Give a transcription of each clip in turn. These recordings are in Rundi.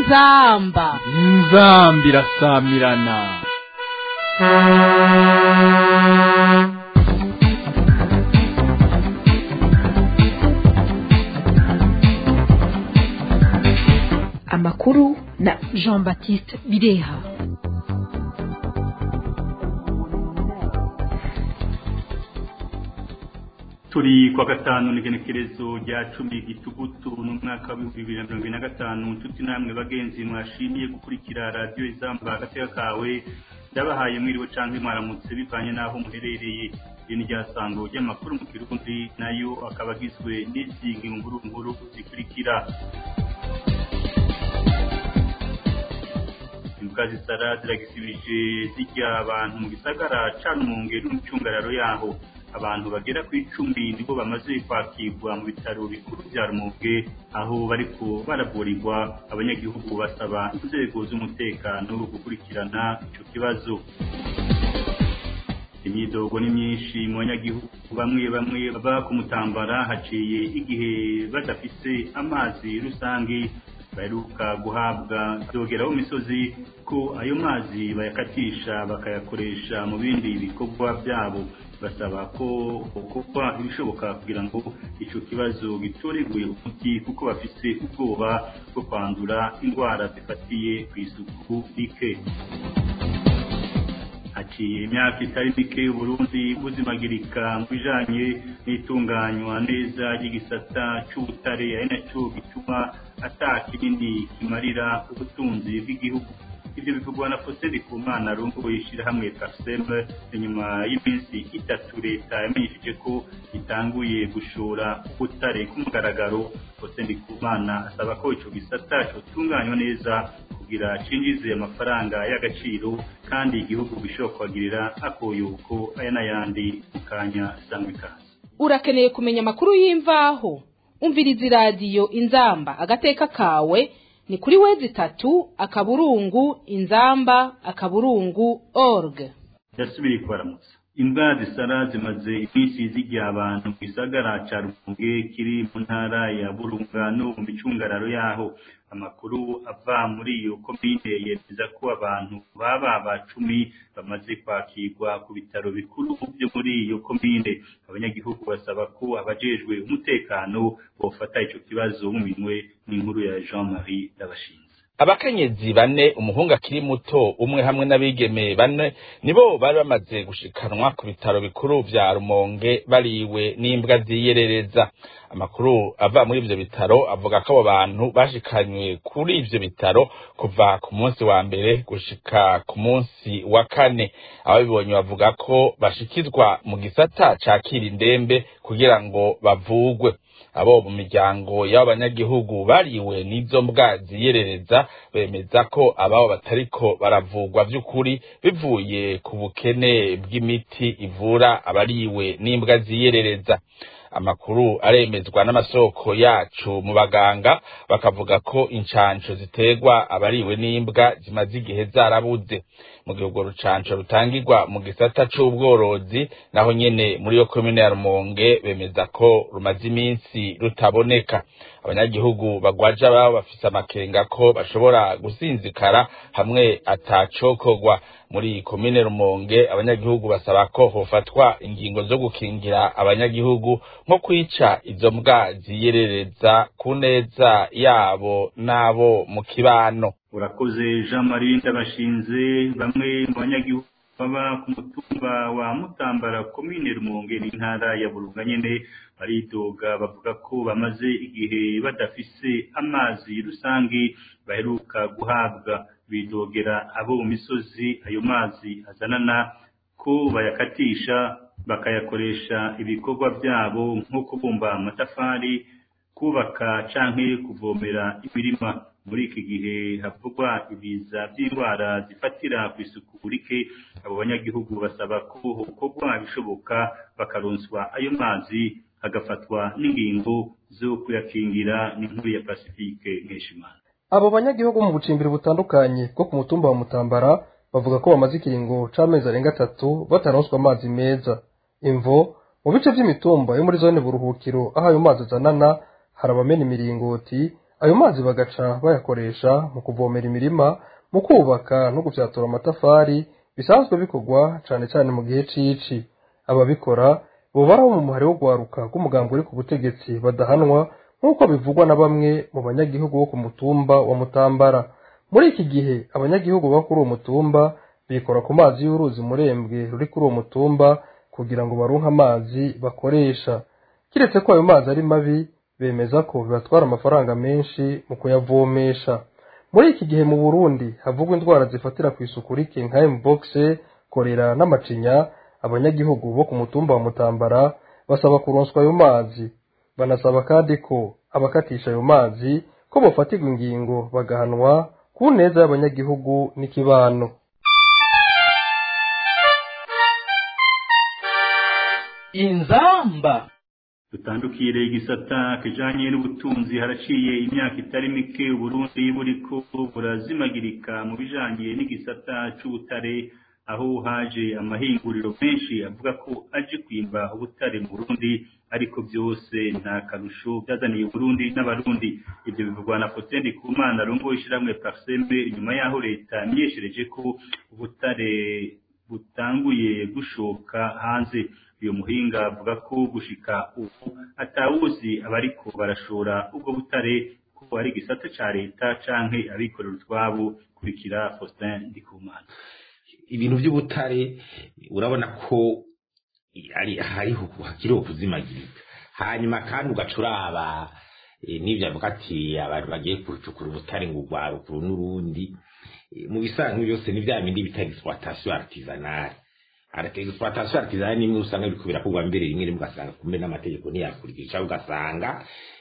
inzamba inzamba irasamirana amakuru na jean baptiste bireha turi kwa gatanu n'igenekerezo rya cumi gitugutu n'umwaka w'ibihumbi bibiri na mirongo ine na gatanu inshuti namwe bagenzi mwashimiye gukurikira radiyo izamba agateka kawe ndabahaye mwiriwe canke mwaramutse bivanye n'aho muherereye iri ni ryasango ry'amakuru mu kirundi nayo akaba agizwe n'izi nkuru nkuru zikurikira imbwa zisara ziragisibije zirya abantu mu gisagara ca Rumonge n'umucungararo yaho abantu bagera ku icumi nibo bamaze kwakirwa mu bitaro bikuru bya Rumonge aho bariko baravurirwa abanyagihugu basaba inzego z'umutekano gukurikirana ico kibazo imyidogo ni myinshi mu banyagihugu bamwe bamwe baba ku mutambara haciye igihe badafise amazi rusange baheruka guhabwa dogera mu misozi ko ayo mazi bayakatisha bakayakoresha mu bindi bikorwa byabo basaba ko gukorwa ibishoboka kugira ngo icyo kibazo gitoreguye umuti kuko bafise ubwoba bwo kwandura indwara zifatiye ku isuku rike haciye imyaka itari mike uburundi buzimagirika mu bijanye n'itunganywa neza ry'igisata c'ubutare ari naco gituma ata kinini kimarira ubutunzi bw'igihugu ibyo bivugwa na Faustin Ndikumana rungu ishirahamwe Parsem inyuma y'iminsi itatu leta yamenyesheje ko itanguye gushora ubutare ku mugaragaro Faustin Ndikumana asaba ko ico gisata cotunganywa neza kugira cinjize amafaranga y'agaciro kandi igihugu gishobora kuhagirira akoyuko aya n'ayandi mu kanya sangwa ikaze urakeneye kumenya amakuru y'imvaho umviriza iradiyo inzamba agateka kawe ni kuri wezi itatu akaburungu inzamba akaburungu org yasubiriye kubaramutsa imbwa zisara zimaze iminsi zirya abantu mu gisagara ca rumunge kiri mu ntara ya burunga no mu micungararo yaho amakuru ava muri iyo komine yemeza ko abantu baba ba cumi bamaze kwakirwa ku bitaro bikuru byo muri iyo komine abanyagihugu basaba ko abajejwe umutekano bofata ico kibazo mu minwe n'inkuru ya Jean Marie Ndabashinze abakenyezi bane umuhungu akiri muto umwe hamwe n'abigeme bane nibo bari bamaze gushikanwa ku bitaro bikuru vya Rumonge bariwe n'imbwa ziyerereza amakuru ava muri ivyo bitaro avuga ko abo bantu bashikanywe kuri ivyo bitaro kuva ku munsi wa mbere gushika ku munsi wa kane ababibonye bavuga ko bashikizwa mu gisata cakira indembe kugira ngo bavugwe abo mu miryango y'abanyagihugu bariwe n'izo mbwa ziyerereza bemeza ko ababo batariko baravugwa vy'ukuri bivuye ku bukene bw'imiti ivura abariwe n'imbwa ziyerereza amakuru aremezwa n'amasoko yacu mu baganga bakavuga ko incanco ziterwa abariwe n'imbwa zimaze igihe zarabuze mu gihe urwo rucanco rutangirwa mu gisata c'ubworozi naho nyene muri iyo komine ya Rumonge bemeza ko rumaze iminsi rutaboneka abanyagihugu bagwaja babo bafise amakenga ko bashobora gusinzikara hamwe atacokorwa muri komine Rumonge abanyagihugu basaba ko hofatwa ingingo zo gukingira abanyagihugu nko kwica izo mbwa ziyerereza ku neza yabo n'abo mu kibano urakoze Jean Marie Ndabashinze bamwe mu banyagihugu baba ku mutumba wa Mutambara komine Rumonge n'intara ya Burunga nyene baridoga bavuga ko bamaze igihe badafise amazi rusange baheruka guhabwa bidogera abo mu misozi ayo mazi azanana ko bayakatisha bakayakoresha ibikorwa byabo nko kubumba amatafari kubaka canke kuvomera imirima muri iki gihe havugwa ibiza by'indwara zifatira ku isuku rike abo banyagihugu basaba ko hokorwa ibishoboka bakaronswa ayo mazi hagafatwa n'ingingo zo kuyakingira n'inkuru ya Pacifique Nkeshimana abo banyagihugu mu bucimbiri butandukanye bwo ku mutumba wa Mutambara bavuga ko bamaze ikiringo c'amezi arenga atatu bataronswa amazi meza imvo mu bice vy'imitumba yo muri zone buruhukiro aho ayo mazi azanana hari abamena imiringoti ayo mazi bagaca bayakoresha mu kuvomera imirima mu kubaka no gufyatura amatafari bisanzwe bikorwa cane cane mu gihe c'ici ababikora bobaraho mu muhari wo gwaruka rw'umugambi uri ku butegetsi badahanwa nk'uko bivugwa na bamwe mu banyagihugu bo ku mutumba wa mutambara muri iki gihe abanyagihugu bo kuri uwo mutumba bikora ku mazi y'uruzi murembwe ruri kuri uwo mutumba kugira ngo baronke amazi bakoresha kiretse ko ayo mazi ari mabi bemeza ko bibatwara amafaranga menshi mu kuyavomesha muri iki gihe mu burundi havugwa indwara zifatira ku isuku rike nka mbox korera n'amacinya abanyagihugu bo ku mutumba wa mutambara basaba kuronswa ayo mazi banasaba kandi ko abakatisha ayo mazi ko bofatirwa ingingo bagahanwa ku neza y'abanyagihugu n'ikibano inzamba dutandukire igisata kijanye n'ubutunzi haraciye imyaka itari mike uburundi buriko burazimagirika mu bijanye n'igisata c'ubutare aho haje amahinguriro menshi avuga ko aje kwimba ubutare mu burundi ariko byose nta karusho byazaniye uburundi n'abarundi ibyo bivugwa na Faustin Ndikumana arongoye ishiramwe Parsembe inyuma yaho leta yamenyeshereje ko ubutare butanguye gushoka hanze uyu muhinga avuga ko gushika ubu atawuzi abariko barashora ubwo butare ko ari igisata ca leta canke abikorera utwabo kurikira Faustin Ndikumana ibintu by'ubutare urabona ko ari hariho hakiriho kuzimagirika hanyuma kandi ugacuraba n'ibyo avuga ati abantu bagiye gucukura ubutare ngo urwarukuru n'urundi mu bisanzwe byose ni bya bindi bita exploitation artisanale exploitation artisanale nimwe usanga biriko birakorwa mbere rimwe rimwe ugasanga kumbe n'amategeko ntiyakurikiza ugasanga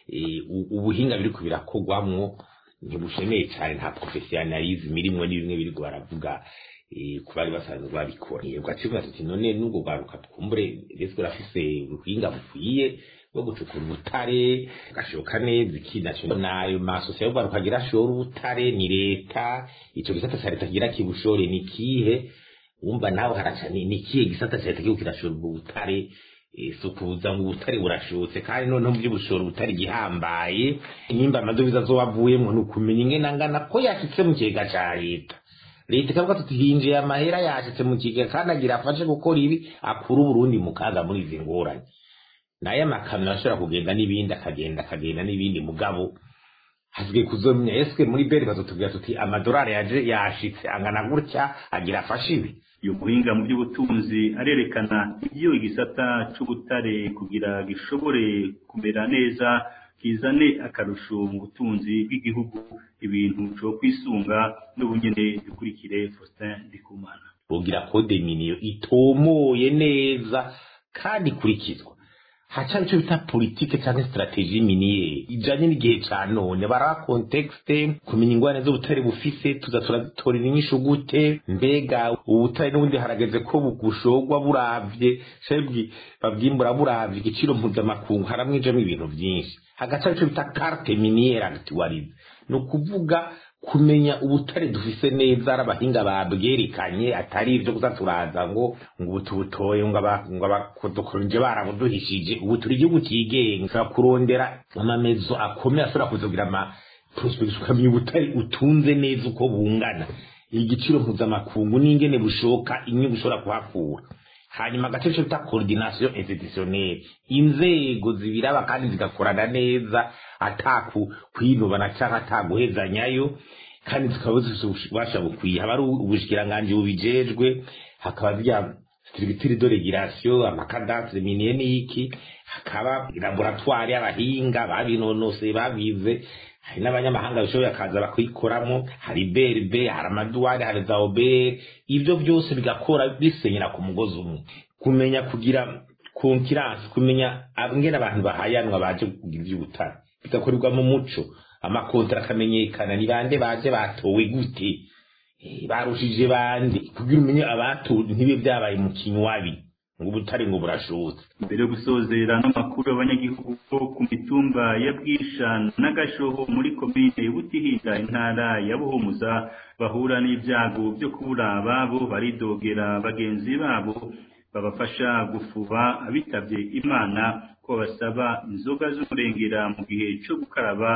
ubuhinga biriko birakorwamwo ntibushemeye cyane nta professionalism irimwo n'ibimwe biriko baravuga ku bari basanzwe babikora ugacivuga tuti none n'ubwo bwaruka twumbure rese urafise ubuhinga bukwiye bwo gucukura ubutare gashoka neza ikinacyo nayo masosiye yo bwaruka agira ashora ubutare ni leta ico gisata ca leta kigira kibushore ni kihe wumva nawe haraca ni kihe gisata ca leta kiriko kirashora ubwo butare si ukuza ngo ubutare burashotse kandi noneho mu by'ubushora ubutare gihambaye nimba amadovize azobavuyemwo ni ukumenya ingene angana ko yashitse mu kigega ca leta leta ikavuga tuti hinjiye amahera yashitse mu kigega kandi agira afashe gukora ibi akura uburundi mu kaga muri izi ngorane naye amakamyo ashobora kugenda n'ibindi akagenda akagenda n'ibindi mugabo hasigaye kuzomenya eske muri beri bazotubwira tuti amadolari yaje yashitse angana gutya agira afashe ibi uyu muhinga mu by'ubutunzi arerekana ibyo igisata c'ubutare kugira gishobore kumera neza kizane akarusho mu butunzi bw'igihugu ibintu cyo kwisunga n'ubunyene dukurikire Faustin Ndikumana bogira code miniyo itomoye neza kandi ikurikizwa haca icyo bita politike cyangwa strategie miniere ijanye n'igihe ca none bara contexte kumenya ingwane z'ubutare bufise tuza turazitorera inyishu gute mbega ubutare n'ubundi harageze ko bugushogwa buravye shebwi babwimbura buravye igiciro mpuzamakungu haramwijemo ibintu vyinshi hagaca icyo bita carte miniere actualize ni ukuvuga kumenya ubutare dufise neza ari abahinga babwerekanye atari ibyo gusa turaza ngo ngo ubu tubutoye ngo abakodokoronje barabuduhishije ubu turi igihugu cyigenga kurondera amamezo akomeye ashobora kuzogira ama prospectus ukamenya ubutare utunze neza uko bungana igiciro mpuzamakungu n'ingene bushoka inyungu ushobora kuhakura hanyuma agace cyo bita coordination institutionnelle inzego zibiraba kandi zigakorana neza ataku kwinubana cyangwa ataguhezanyayo kandi zikaba zifite ububasha bukwiye haba ari ubushikiranganji bubijejwe hakaba zirya structure de régulation amakadastre minier n'iki hakaba laboratoire y'abahinga babinonoseye babize hari n'abanyamahanga bishoboye akaza bakikoramo hari berbe hari amaduwari hari za obere ibyo byose bigakora bisenyera ku mugozi umwe kumenya kugira konkiransi kumenya ngene abantu bahayanwa baje kugira iby'ubutare bigakorerwa mu muco amakontra akamenyekana ni bande baje batowe gute barushije bande kugira umenye abatowe ntibe byabaye mu kinywabi ngo ubutare ngo burashotse mbere yo gusozera n'amakuru y'abanyagihugu bo ku mitumba ya bwisha n'agashoho muri komine butihinda intara ya buhumuza bahura n'ibyago byo kubura ababo baridogera bagenzi babo babafasha gufuba abitabye imana ko basaba inzoga z'umurengera mu gihe cyo gukaraba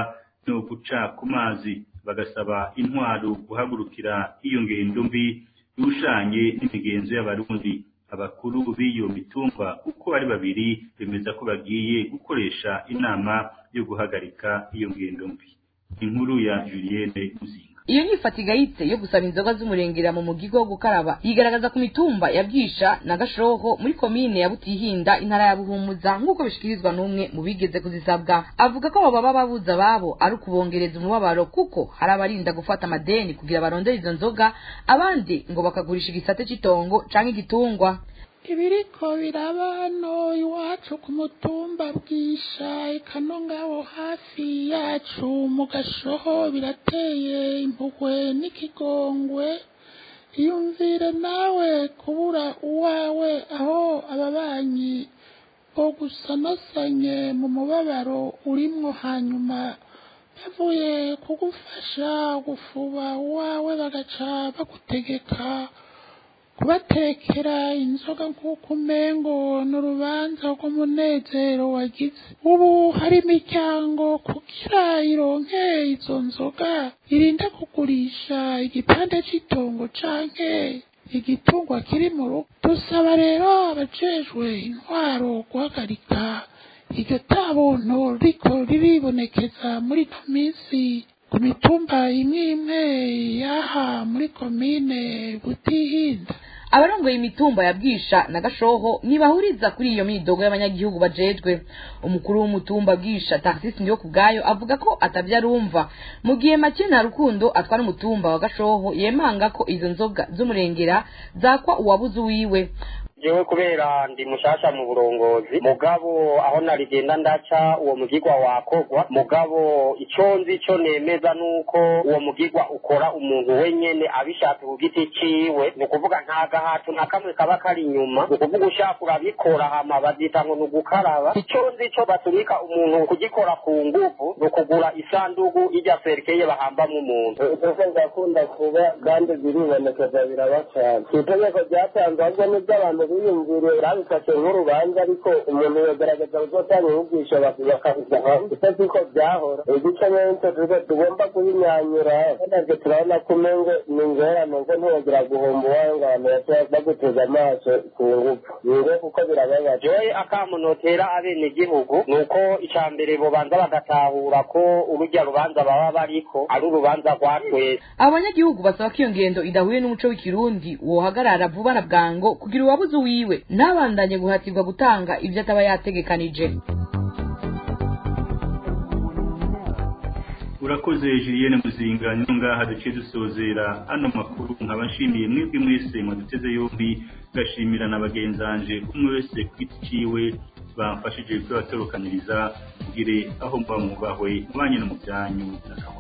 no guca ku mazi bagasaba intwaro guhagurukira iyo ngendo mbi irushanye n'imigenzo y'abarundi abakuru b'iyo mitumba uko ari babiri bemeza ko bagiye gukoresha inama yo guhagarika iyo ngendo mbi inkuru ya Julienne Muzinga iyo nyifata igayitse yo gusaba inzoga z'umurengera mu mugigo wo gukaraba yigaragaza ku mitumba ya bwisha na gashoho muri komine ya butihinda intara ya buhumuza nk'uko bishikirizwa n'umwe mu bigeze kuzisabwa avuga ko abo baba babuza ababo ari ukubongereza umubabaro kuko hari abarinda gufata amadeni kugira barondere izo nzoga abandi ngo bakagurisha igisate cy'itongo canke igitungwa ibiriko biraba hano iwacu ku mutumba bwisha ikano ngabo hafi yacu mu gashoho birateye impuhwe n'ikigongwe iyumvire nawe kubura uwawe aho ababanyi bo gusanasanye mu mubabaro urimwo hanyuma bavuye kugufasha gufuba uwawe bagaca bagutegeka kubatekera inzoga nk'uko umengo ni urubanza rw'umunezero wagize ubu hari imiryango kugira ironke izo nzoga irinda kugurisha igipande cy'itongo canke igitungwa kiri mu rugo dusaba rero abajejwe intwaro guhagarika iryo tabuntu riko riribonekeza muri ino minsi ku mitumba imwe imwe yaha muri komine butihinda abarongoye imitumba ya bwisha na gashoho ntibahuriza kuri iyo midogo y'abanyagihugu bajejwe umukuru w'umutumba bwisha taxis ndiyo kubwayo avuga ko atavyo arumva mu gihe make nta rukundo atwara umutumba wa gashoho yemanga ko izo nzoga z'umurengera zakwa uwabuze uwiwe jewe kubera ndi mushasha mu burongozi mugabo aho narigenda ndaca uwo mugigwa wakogwa mugabo ico nzi ico nemeza nuko uwo mugigwa ukora umuntu wenyene abishatse ku giti ciwe ni ukuvuga nta gahato na kamwe kaba kari inyuma ni ukuvuga ushaka urabikora hama bazita ngo ni ugukaraba ico nzi ico batumika umuntu kugikora ku nguvu ni ukugura isandugu irya serikeye bahambamwo umuntu ikosa ndakunda kuba kandi biribonekeza biraba cane itegeko ryatanzwe ahubwo n'ivy'abantu biyumviriye babifashe nk'urubanza ariko umuntu yogerageza kuzotanga inyigisho bakabiza hanze icyo siko byahora igice nyinshi turiko tugomba kubinyanyura natwe turabona ko umengo ni ingorane ngo ntiwogira guhomba uwawe ngo abantu bashobora baguteza amaso ku ngufu niwe kuko birababaje jewe akamunotera abenegihugu ni uko ica mbere bobanza bagatahura ko urujya rubanza baba bariko ari urubanza rwa twese abo banyagihugu basaba ko iyo ngendo idahuye n'umuco w'ikirundi wohagarara vuba na bwango kugira uwabuze uwiwe ntabandanye guhatirwa gutanga ibyo ataba yategekanije urakoze Julienne Muzinga niyo ngaha duciye dusozera ano makuru nkaba nshimiye mwebwe mwese mwaduteze yombi gashimira na bagenzanje umwe wese ku giti ciwe bamfashije kubatorokaniriza kugire aho muba mubahwe mubanye no mu byanyu